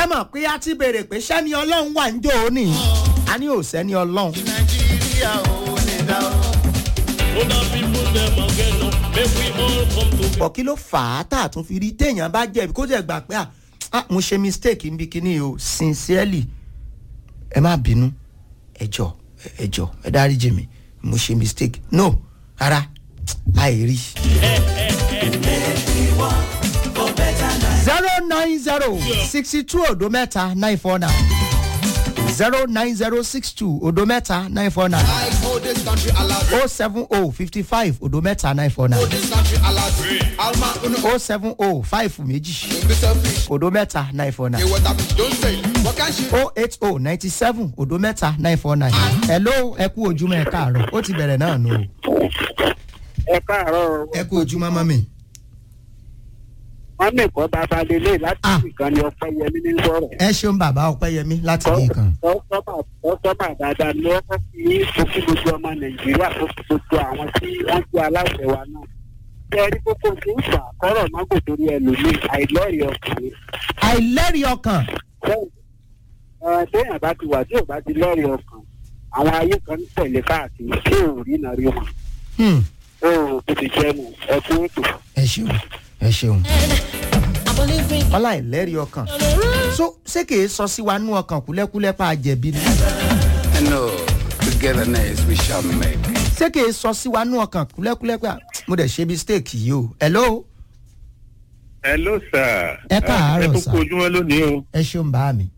ṣé mọ̀ pé a ti béèrè pé sẹ́ni ọlọ́run wà ń jò ó nì a ní ò sẹ́ni ọlọ́run. nàìjíríà ò lè dá o. Other people them again, no. Make we all come together. bọ̀ kí ló fà á tá a tún fi rí téèyàn bá jẹ̀bi kó jẹ́ gbà pé à ah, mo ṣe mistake níbi kíní o sincerely ẹ má bínú ẹ jọ ẹ jọ ẹ dáríjì mi mo ṣe mistake no rárá àìrí. zero nine zero sixty two odo mẹ́ta nine four nine zero nine zero six two odo mẹ́ta nine four nine I hold this country alive. oh seven oh fifty five odo mẹ́ta nine four nine Hold this country alive. Alma, uno, oh seven oh five méjì don't be selfish. odo mẹ́ta nine four nine Hey, what happened? Don't say. What can she? oh eight oh ninety seven odo mẹ́ta nine four nine hello ẹ kú ojúmọ́ ẹ káàárọ̀ ó ti bẹ̀rẹ̀ náà nù o. ẹ káàárọ̀ ẹ kú ojúmọ́ mọ́mì. wọn lè kọ́ bàbá lélẹ̀ láti Ah. ìkànnì ọpẹ́ yẹmí ní sọ̀rọ̀. ẹ ṣeun bàbá ọpẹ́yẹmí láti ní kan. ọsọ́mà dáadáa ni wọ́n kọ́ sí fòkí gbogbo ọmọ nàìjíríà fòkí gbogbo àwọn tí wọ́n jẹ́ aláṣẹ wa náà. bẹ́ẹ̀ rí kókó tí ń fà kọ́rọ̀ mágò torí ẹlòmíì àìlọ́ọ̀rì ọkùnrin. àìlẹ́rìí ọkàn bẹ́ẹ̀ téèyàn bá ti wà tí ò bá ti lọ́ọ̀rì ọkàn àwọn ayé kan ń tẹ̀lé káàkiri tí ò rí náà rí wọn. Hmm, ó kò ti jẹ́ mu ẹkú ètò. ẹ ṣeun ẹ ṣeun. wọ́n láìlẹ́rìí ọkàn so ṣé kìí sọ sí wa nú ọkàn kúlẹ́kúlẹ́ pa àjẹbí ni No, togetherness we shall make. ṣé kìí sọ sí wa nú ọkàn kúlẹ́kúlẹ́ pa mo dẹ̀ ṣe mistake yìí o hello hello sir. Ẹ káàárọ̀, ẹ tó sir. kú ojúmọ́ lónìí o. ẹ ṣeun bá mi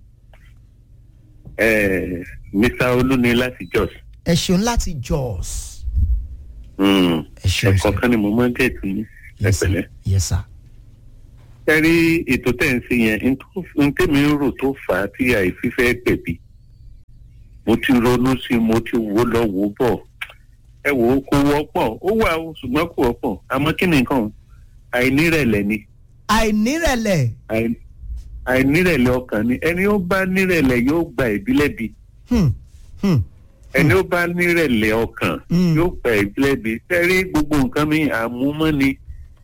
Eh, mr olúni láti jos. ẹ ṣeun láti jos Mm. ẹ ṣeun ẹ̀kọ́ kan ni mo máa ń gẹ̀ẹ́tì ní yes sir ẹ̀pẹ̀lẹ́. yes sir ẹ rí ètò tẹ̀ ń ṣe yẹn n tó- n tèmi ń rò tó fà á tí àìfífẹ́ gbẹ̀bí. mo ti ronú sí i mo ti wò lọ wò bọ̀. ẹ wò ó kó wọ́pọ̀ ó wà ó ṣùgbọ́n kò wọ́pọ̀ àmọ́ kí ni nǹkan àìnírẹ̀lẹ̀ ni àìnírẹ̀lẹ̀ àì- àìnírẹ̀lẹ̀ ọkàn ni ẹni ó bá nírẹ̀lẹ̀ yóò gba ìbílẹ̀ bíi hmm, hmm, ẹni ó bá nírẹ̀lẹ̀ ọkàn Mm. yóò pẹ̀ ìbílẹ̀bí sẹ́rí gbogbo nǹkan mi àmúmọ́ ni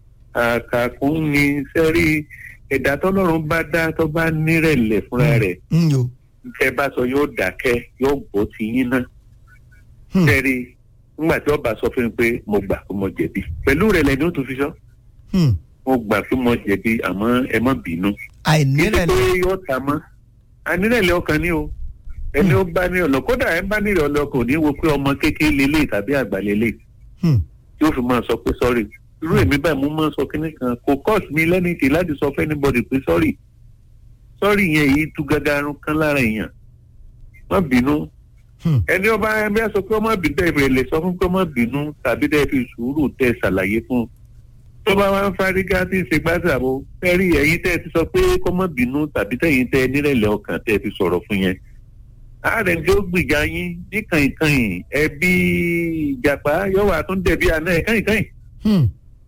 àkàkùn ni sẹ́rí ẹ̀dá tọ́lọ́run bá dá tó bá nírẹ̀lẹ̀ fúnra rẹ̀ hmm, yo tẹ́ bá sọ yóò dákẹ́ yóò bọ́ ti yín náà hmm, sẹ́rí nígbà tí ọba sọ fún mi pé mo gbà pé mo jẹ̀bi pẹ̀lú rẹ̀ lẹ́ni ó tún fi sọ hmm. mo gbà pé mo jẹ̀bi àmọ́ ẹ má bínú kí ló àìnírẹ̀lẹ̀ pé yóò ta mọ́ ànírẹ̀lẹ̀ ọkàn ni o ẹni ó bá ní ọ̀nà kódà ẹ bá nírẹ̀lẹ̀ ọkàn ò ní wo pé ọmọ kékeré lélẹ̀ tàbí àgbà lélẹ̀ hmm, yóò fi máa sọ pé sọ́ọ̀rì irú èmi báyìí mo máa ń sọ kínní kan kò cost mi lẹ́nìtì láti sọ fún anybody pé sọ́ọ̀rì sọ́ọ̀rì yẹn yìí tú gagarun kan lára èèyàn má bínú hmm. ẹni ọba ẹgbẹ́ sọ pé ọmọ bínú tẹ̀ lè sọ fún pé ọmọ bínú tàbí tẹ̀ fi sùúrù tẹ̀ ṣàlàyé fún un tó bá wá ń fárígá tí ń ṣe gbàsàbò fẹ́rí ẹ̀yin tẹ́ ti sọ pé kọ́mọ bínú tàbí tẹ̀yin tẹ́ nírẹ̀lẹ̀ ọkàn tẹ́ fi sọ̀rọ̀ fún yẹn ààrẹ tí ó gbìjà yín ní kàìnkàìn ẹbí ìjàpá yóò wà tún dẹ̀bi àná ẹ̀ kàìnkàìn hmm.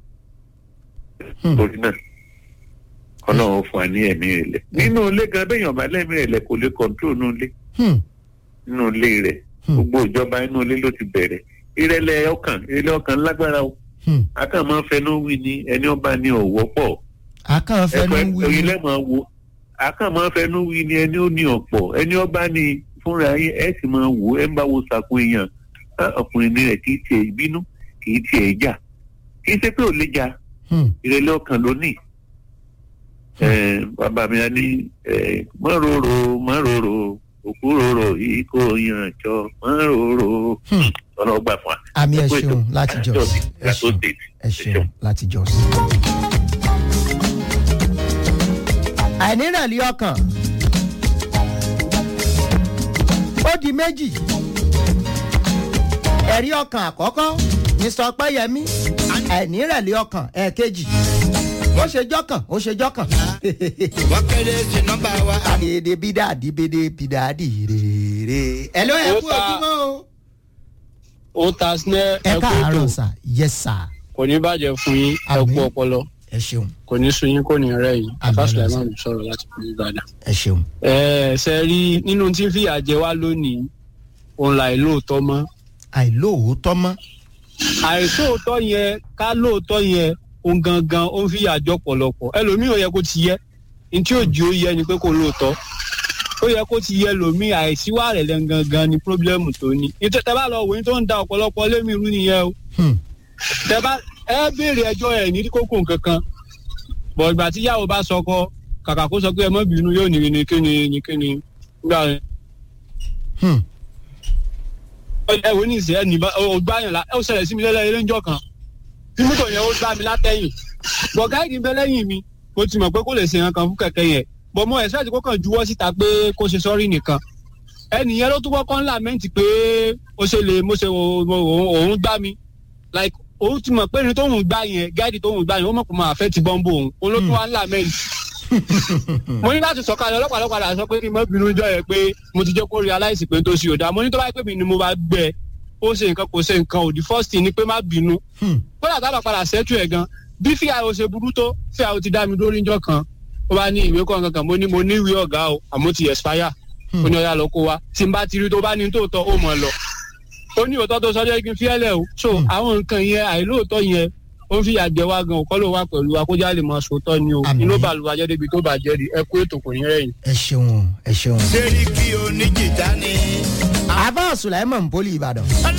Hmm. torí náà ọlọ́run fún wa ní ẹ̀mí rẹ̀ nínú ilé gan bẹ́yàn bá lẹ́mí rẹ̀ lẹ̀ kò lè kọ̀ǹtró nínú ilé Hmm. nínú ilé rẹ̀ Hmm. gbogbo ìjọba inú ilé ló ti bẹ̀rẹ̀ ìrẹ̀lẹ̀ ọkàn ìrẹ̀lẹ̀ ọkàn lágbára o Hmm. akàn máa ń fẹnu wí ni ẹni ọba ní ọ̀wọ́ pọ̀ àkàn fẹnu ẹ̀fọ́ wí ẹ̀yin lẹ́mọ̀ wo akàn máa ń fẹnu wí ni ẹni ó ní ọ̀pọ̀ ẹni ọba ní fúnra yín ẹ̀ sì máa wò ẹ̀ ń bá wo sàkún èèyàn á, ọkùnrin ní rẹ̀ kì í tiẹ̀ bínú kì í tiẹ̀ jà kì í ṣe pé ò lè jà Hmm. ìrẹ̀lẹ̀ ọkàn ló ní. Ẹ, bàbá mi á ní ẹ, má rorò má rorò òkú rorò yìí kò yàn jọ má rorò Hmm. ọlọ́gbà fún wa. àmì ẹ Ẹ kú ètò. ṣeun láti jos ẹ Láti ṣeun State. ẹ ṣeun láti jos. àìnírẹ̀lẹ̀ ọkàn ó di méjì ẹ̀rí ọkàn àkọ́kọ́ mr ọpẹ́yẹmí àìnírẹ̀lẹ̀ ọkàn ẹ̀ẹ̀kejì ó ṣe jọ́kàn ó ṣe jọ́kàn. wọ́n kéde sí nọ́mbà wa. àdèdè bídàdì bèdè bídàdì rèé. ẹ ló ẹ kú Ó ta- ojúmọ́ o. ó ta sinẹ́ ẹ ẹkú káàárọ̀ ètò sà yes sir kò ní bàjẹ́ fún yín Àmín. ẹkú ọpọlọ ẹ ṣeun kò ní sun yín kò ní rẹ̀ yín Àmín, afásùlẹ̀ Ọlọ́run. máa ń sọ̀rọ̀ láti fi ìbàdàn. ẹ ṣeun. ẹ ṣe rí nínú tí fìyà jẹ wá lónìí òun là lóòótọ́ mọ́ àìlóòótọ́ mọ́. àìsóòótọ́ yẹn ká lóòótọ́ yẹn òun gangan ó ń fìyà jọ pọ̀lọpọ̀ ẹlòmíì ò yẹ kó ti yẹ ní tí òjì ó yẹ ni pé kò lóòótọ́ ó yẹ kó ti yẹ lòmí àìsíwá rẹ̀ lẹ́n gangan ni pírọ́blẹ́mù tó ní nítorí tẹ bá lọ wòye tó ń da ọ̀pọ̀lọpọ̀ lémi irú nìyẹn o Hmm. tẹ bá ẹ béèrè ẹjọ́ ẹ̀ ní kókó kankan bọ̀ ìgbà tí yàwó bá sọkọ kàkà kó sọ pé ẹ mọ́ bínú yóò ní ní kíni ní kíni gbà rẹ̀ Hmm. ẹ wo ní ìsẹ́ ẹ nìbọn ó gbá yàn lá ẹ ó ṣẹlẹ̀ sí mi lẹ́lẹ́ ilé ńjọ́ kan tí mọ́tò yẹn ó gbá mi látẹ̀yìn bọ̀ gáìdì ń bẹ lẹ́yìn mi mo ti mọ̀ pé kó lè ṣe nǹkan fún kẹ̀kẹ́ yẹn bọ̀ mo ẹ̀sẹ̀ àti kó kàn juwọ́ síta pé kó ṣe sọ́rí nìkan ẹnìyẹn ló tún kọ́kọ́ ń làmẹ́ǹtì pé ó ṣe lè mo ṣe o- o- o- òun gbá mi like òun ti mọ̀ pé ní tóun gbá yẹn gáìdì tóun gbá yẹn ó mọ̀ pé máa fẹ́ ti bọ́ńbò òun òun ló tún wá ń làmẹ́ǹtì mo ní láti sọ̀kalẹ̀ ọlọ́pàá lọ́pàá là sọ pé kí n má bínú jọ yẹ pé mo ti jẹ́ kó realize pé n tó ṣe òdà mo ní tó bá yẹ pé mi ni mo bá gbẹ ó ṣe nǹkan kò ṣe nǹkan òdì first thing ni pé má bínú Hmm. kódà tá a bá padà ṣẹ́tù ẹ̀ gan bí fíà ó ṣe burú tó fíà ó ti dá mi lórí njọ́ kan ó bá ní ìwé kan kankan mo ní mo ní ìwé ọ̀gá o àmọ́ ti expire ó ní ọ̀yà lọ kó wa tí n bá ti rí tó bá ní tòótọ́ ó mọ̀ lọ ó ní òótọ́ tó sọ jẹ́ kí n fi ẹ́ lẹ̀ o so àwọn nǹkan yẹn àìlóòótọ́ yẹn ó ń fi àjẹ wa gan òkọ́ ló wà pẹ̀lú akójá lè máa sòótọ́ ni o Àmín. inú bàlùwà jẹ́ débi tó bàjẹ́ rí ẹ kú ètò kò ní rẹ̀yìn. ẹ ṣeun ẹ ṣeun. sẹ́ríkì oníjìdá ni. àbá sùláìmọ̀ poli ìbàdàn. ọlá